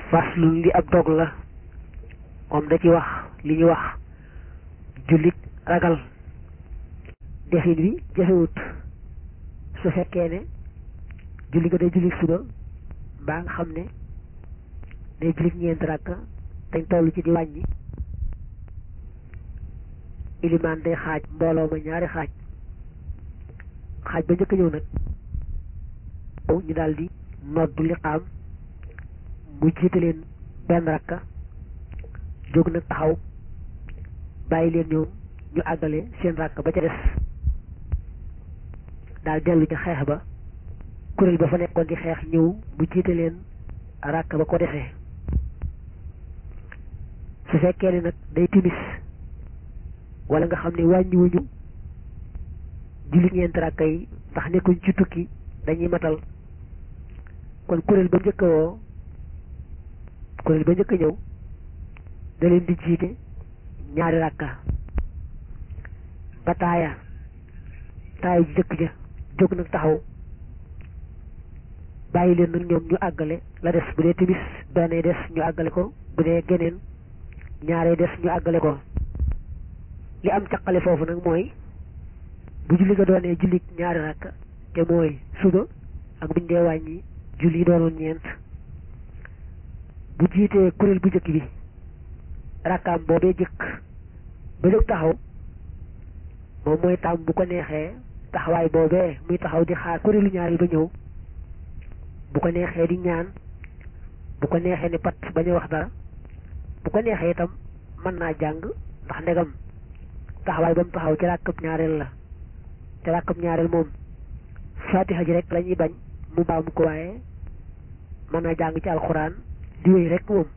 faslun li ab dog la moom da ci wax li ñu wax jullit ragal defin wi jafewut su fekkee ne julli ga day jullit suba mbaa nga xam ne day jullit ñeent rakka dañ toll ci di wàññi ilimaan day xaaj mbooloo ma ñaari xaaj xaaj ba njëkk ñëw nag ñu daldi noddu liqaam mu jiite leen benn rakka jóg nag taxaw bàyyi leen ñoom ñu àggale seen rakk ba ca des daal dellu ca xeex ba kuréel ba fa nekkoon di xeex ñëw mu jiite leen rakk ba ko desee su fekkee ne nag day timis wala nga xam ne wàññiwuñu julli ñeent rakk yi ndax nekkuñ ci tukki dañuy matal kon kuréel ba njëkk a woo kuréel ba njëkk a ñëw da leen di jiite ñaari rakka ba taaya taaya ji jëkk ja jóg nag taxaw bàyyi leen nag ñoom ñu àggale la des bu dee timis benn des ñu àggale ko bu dee geneen ñaaree des ñu àggale ko li am caqale foofu nag mooy bu julli ga doonee julli ñaari rakka te mooy suba ak buñ dee wàññi julli doonoon ñeent bu jiitee kuréel bu njëkk bi rakkaam boobee jëkk ba jóg taxaw moom mooy tàmm bu ko neexee taxawaay boobee muy taxaw di xaar kuréelu ñaareel ba ñëw bu ko neexee di ñaan bu ko neexee ni pat bañ a wax dara bu ko neexee itam mën naa jàng ndax ndegam taxawaay ba mu taxaw ci ràkkab ñaareel la ci ràkkab ñaareel moom fatiha ji rek la ñuy bañ mu baamu ko waaye mën naa jàng ci alxuraan di wéy rek moom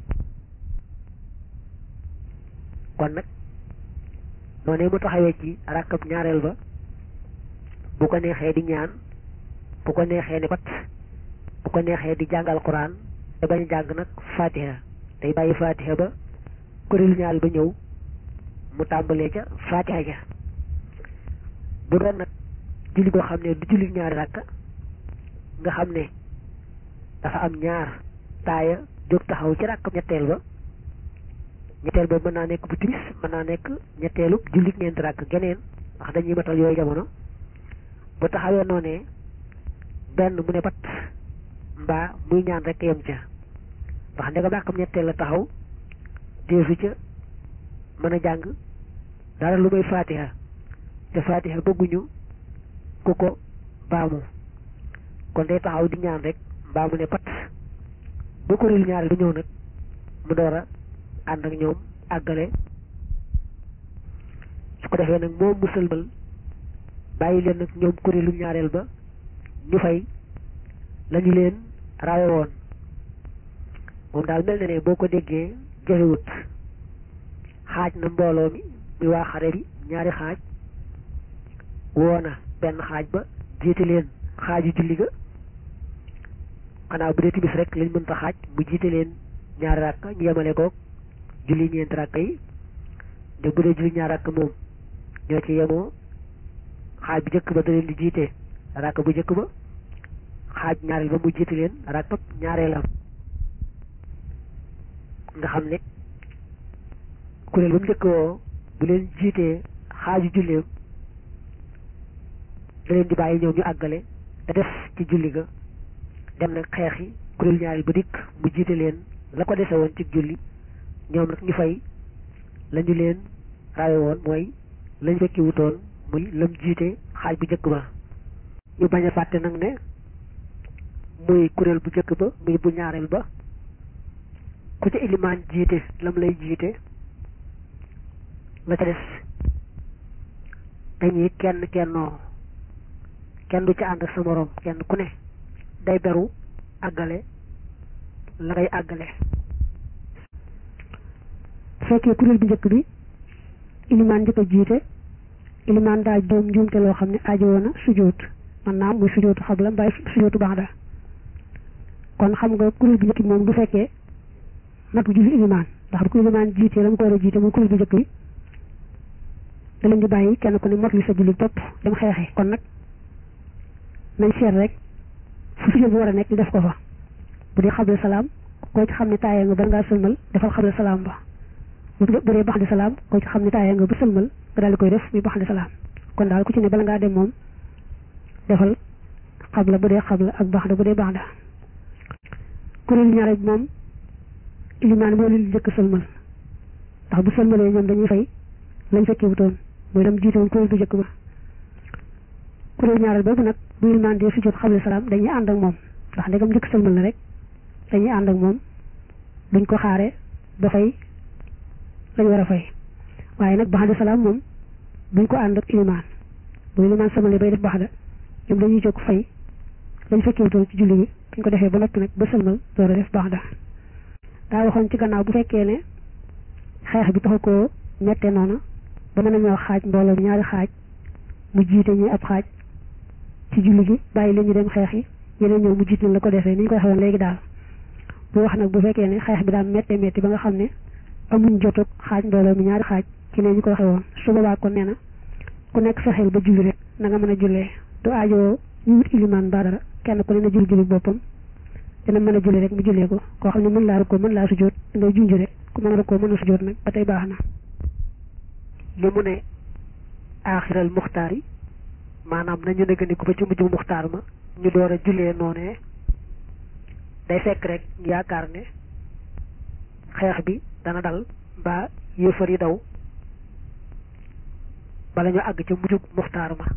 kon nag noonee mu taxawee ci ràkkab ñaareel ba bu ko neexee di ñaan bu ko neexee ni pat bu ko neexee di jàng alxuraan te bañ jàng nag fatiha day bàyyi fatiha ba kuréelu ñaareel ba ñëw mu tàmbalee ca fatiha ja bu doon nag julli boo xam ne du julli ñaari rakka nga xam ne dafa am ñaar taaya jóg taxaw ci rakkam ñetteel ba ñetteel ba mën naa nekk bu timis mën naa nekk ñetteelu julli ñeenti rakk geneen ndax dañuy matal yooyu jamono bu taxawee noonee benn mu ne pat mbaa muy ñaan rek yem ca ndax ndegam rakkam ñetteel la taxaw deesu ca mën a jàng dara lu may fatiha te fatiha bëgguñu ku ko baamu kon day taxaw di ñaan rek mbaa mu ne pat ba kuréelu ñaareel ba ñëw nag mu door a ànd ak ñoom àggale su ko defee nag moom mu sëlmal bàyyi leen nag ñoom kuréelu ñaareel ba ñu fay lañu leen rawe woon moom daal mel na ne boo ko déggee jafewut xaaj na mbooloo mi muy waa xare bi ñaari xaaj woona benn xaaj ba jiite leen xaaju julli ga xanaa bu dee timis rek lañ mënta xaaj mu jiite leen ñaari rakk ñu yemale koog julli ñeenti rakk yi de bu dee julli ñaari rakk moom ñoo ci yemoo xaaj bu njëkk ba da leen di jiite rakk bu njëkk ba xaaj ñaareel ba mu jiite leen rakk ñaareelam nga xam ne kuréel ba mu njëkk woo bu leen jiitee xaaju julleem da leen di bàyyi ñëw ñu àggale te def ci julli ga dem nag xeex yi kuréel ñaari ba dikk mu jiite leen la ko dese woon ci julli ñoom nag ñu fay la ñu leen rawe woon mooy lañ fekki wutoon muy lam jiite xaaj bu njëkk ba ñu bañ a fàtte nag ne muy kuréel bu njëkk ba muy bu ñaareel ba ku ca ilimaan jiite lam lay jiite la ca des dañuy kenn kennoo kenn du ca ànd ak sa moroom kenn ku ne day beru àggale la ngay àggale fekkee kuréel bu njëkk bi ilimaan njëkk a jiite ilimaan daa doom njuumte loo xam ne aajowoo na sujjóot man naam muy sujjóotu xabla mbaay sujjóotu ba'da kon xam nga kuréel bu njëkk bi moom du fekkee matu julli ilimaan ndax bu ko ilimaan jiitee la mu ko war a jiite muy kuréel bu njëkk bi da leen di bàyyi kenn ku ne mot li sa julli topp dem xeexi kon nag nañ seet rek fu sujjóot bu war a nekk ñu def ko fa bu dee xabla salaam koo ci xam ne taayee nga bala ngaa sëlmal defal xabla salaam ba bu dee bax di salaam koo ci xam ne taayee nga ba sëlmal nga daal di koy def muy bax di salaam kon daal ku ci ne bala ngaa dem moom defal xabla bu dee xabla ak baax da bu dee baax da kuréelu ñaare bi moom ilimaan moo leen jëkk sëlmal ndax bu sëlmalee ñoom dañuy fay lañ fekkee wutoon mooy dem jiite woon kuréel bu jëkk ba kuréelu ñaareel boobu nag bu ilimaan dee sujjóot xabla salaam dañuy ànd ak moom ndax ndegam jëkk sëlmal na rek dañuy ànd ak moom duñ ko xaare ba fay lañ war a fay waaye nag baax da salaam moom duñ ko ànd ak ilimaan bu ilimaan sëlmalee bay def baax da ñoom dañuy jóg fay lañ fekkee wutoon ci julli gi buñ ko defee ba noppi nag ba sëlmal door a def baax da daa waxoon ci gannaaw bu fekkee ne xeex bi taxu koo ñettee noonu ba mën a ñoo xaaj mbooloo bi ñaari xaaj mu jiite ñi ab xaaj ci julli gi bàyyi leen ñu dem xeex yi yeneen ñëw mu jiit nañ la ko defee ni ñu koy xewoon léegi daal bu wax nag bu fekkee ne xeex bi daal méttee métti ba nga xam ne amuñ jotug xaaj mbooloo mi ñaari xaaj ci ne ñu koy xewoon su boobaa kon nee na ku nekk fexeel ba julli rek na nga mën a jullee du aajoo ñu wut ilimaan ba dara kenn ku ne na julli julli boppam dina mën a julli rek mu jullee ko koo xam ne mën laa ko mën laa sujjóot ngay junj rek ku mën a ko mën a sujjóot nag ba tey baax na li mu ne aaxiral muxtaar yi maanaam nañu négandiku ba ci mujj muxtaar ma ñu door a jullee noonee day fekk rek yaakaar ne xeex bi dana dal mbaa yëfar yi daw bala ñu àgg ca mujjug muxtaar ma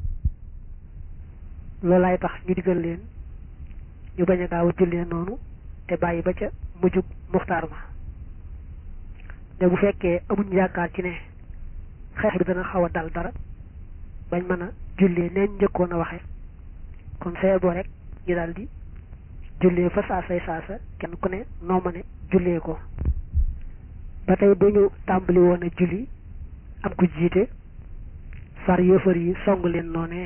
loolaay tax ñu digal leen ñu bañ a gaaw a jullee noonu te bàyyi ba ca mujjug muxtaar ma ne bu fekkee amuñ yaakaar ci ne xeex bi dana xaw a dal dara bañ mën a jullee neen njëkkoon a waxe kon fee boo rek ñu daal di jullee fa saasay saasa kenn ku ne noo ma ne jullee ko ba tey bu ñu tàmbali woon a julli am ku jiite far yëfër yi song leen noonee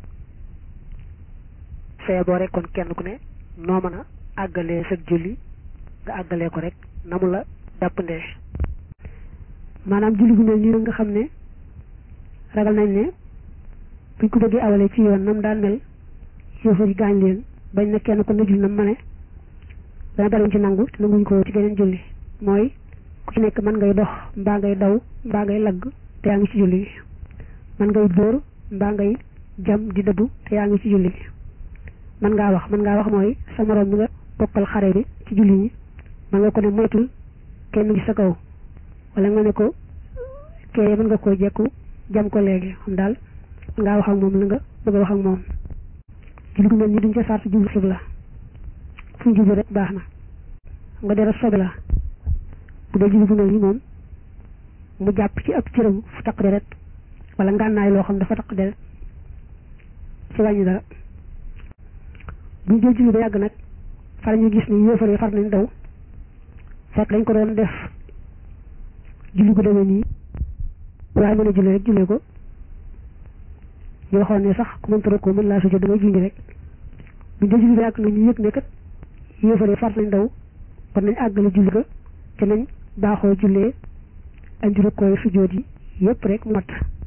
fee boo rek kon kenn ku ne noo mën a àggalee sa julli nga àggalee ko rek na mu la jàppandee maanaam julli gu mel nii nga xam ne ragal nañ ne buñ ko bëggee awalee ci yoon nam daan mel yëfër yi gaañ leen bañ na kenn ko na julli nam ma ne dana daluñ ci nangu te nanguñ ko ci geneen julli mooy ku ci nekk mën ngay dox mbaa ngay daw mbaa ngay lagg te yaa ngi ci julli gi mën ngay dóor mbaa ngay jam di dëbbu te yaa ngi ci julli gi mën ngaa wax mën ngaa wax mooy sa moroom mi nga bokkal xare bi ci julli ñi mën nga ko ne moytul kenn gi sa kaw wala nga ne ko kee mën nga koo jekku jam ko léegi xam daal mën ngaa wax ak moom la nga bëgg a wax ak moom julli gu mel ni duñ ca sart jublu xibla fu ñu jublu rek baax na xam nga dara sobe la bu dee julli gu mel ni moom mu jàpp ci ab cëram fu taq deret wala ngànnaay loo xam dafa taq deret ci wàññi dara bu ñu jël julli ba yàgg nag far ñu gis ni yéefar yi far nañ daw fekk dañ ko doon def julli gu demee nii waaye mën a julli rek jullee ko ñu waxoon ne sax ku mënta ko mën laa sujjóot da ngay julli rek bu ñu jël julli ba yàgg nag ñu yëg ne kat yéefar yi far nañ daw kon nañ àggale julli ga te nañ baaxoo jullee andi rukkooy sujjóot yi yépp rek mu mat